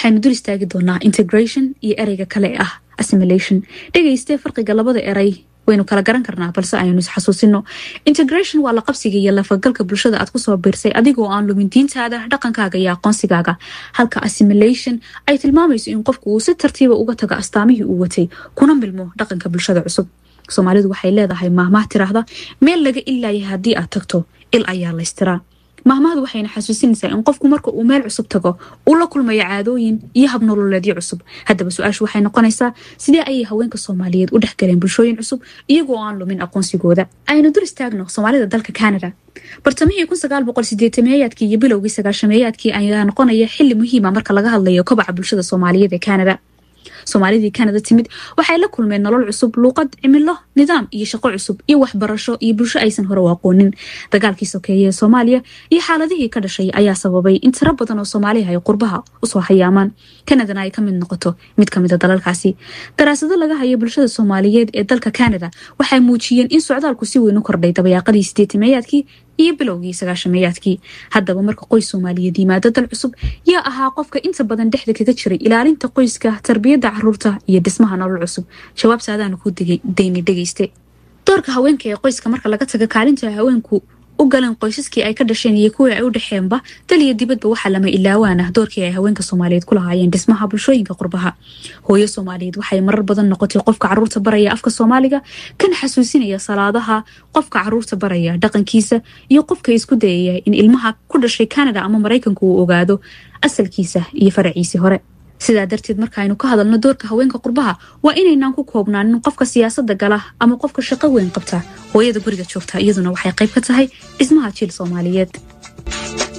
waxaynu dul istaagi doonaa integration iyo ereyga kale ee ah assimilation dhegaystee farqiga labada eray waynu kala garan karnaa balse aynu isxasuusino integration waa la qabsiga iyo lafagalka bulshada aad kusoo biirsay adigoo aan lumin diintaada dhaqankaaga iyo aqoonsigaaga halka assimilation ay tilmaamayso in qofku uu si tartiiba uga tago astaamihii uu watay kuna milmo dhaqanka bulshada cusub soomaalidu waxay leedahay maahmaah tiraahda meel laga ilaaya haddii aad tagto il ayaa laystiraa maahmahdu waxayna xasuusinaysaa in qofku marka uu meel cusub tago uu la kulmayo caadooyin iyo habnololeedyo cusub haddaba su-aashu waxay noqonaysaa sidee ayay haweenka soomaaliyeed u dhexgaleen bulshooyin cusub iyagoo aan lumin aqoonsigooda aynu dul istaagno soomaalida dalka canada bartamihii kun sagaal boqol sideetameeyaadkii iyo bilowgii sagaashameeyaadkii ayaa noqonaya xili muhiima marka laga hadlayo kobaca bulshada soomaaliyeed ee canada soomaalidii canada timid waxay la kulmeen nolol cusub luuqad cimilo nidaam iyo shaqo cusub iyo waxbarasho iyo bulsho aysan hore u aqoonin dagaalkii sokeeye ee soomaaliya iyo xaaladihii ka dhashay ayaa sababay in tiro badan oo soomaaliha ay qurbaha usoo hayaamaan canadana ay ka mid noqoto mid ka mida dalalkaasi daraasado laga hayo bulshada soomaaliyeed ee dalka canada waxay muujiyeen in socdaalku si weyn u kordhay dabayaaqadii sideetameeyaadkii iyo bilowgii sagaashameeyaadkii haddaba marka qoys soomaaliyeed yimaado dal cusub yaa ahaa qofka inta badan dhexda kaga jiray ilaalinta qoyska tarbiyadda caruurta iyo dhismaha nolol cusub jawaabtaadaanu ku dayni dhegeyste doorka haweenka ee qoyska marka laga taga kaalinta haweenku u galeen qoysaskii ay ka dhasheen iyo kuwii ay u dhexeenba dal iyo dibadba waxaa lama ilaawaan ah doorkii ay haweenka soomaaliyeed ku lahaayeen dhismaha bulshooyinka qurbaha hooyo soomaaliyeed waxay marar badan noqotay qofka caruurta baraya afka soomaaliga kana xasuusinaya salaadaha qofka caruurta baraya dhaqankiisa iyo qofka isku dayaya in ilmaha ku dhashay canada ama maraykanka uu ogaado asalkiisa iyo faraciisii hore sidaa darteed markaaynu ka hadalno doorka haweenka qurbaha waa inaynaan ku koobnaanin qofka siyaasada gala ama qofka shaqo weyn qabta hooyada guriga joogta iyaduna waxay qayb ka tahay dhismaha jiil soomaaliyeed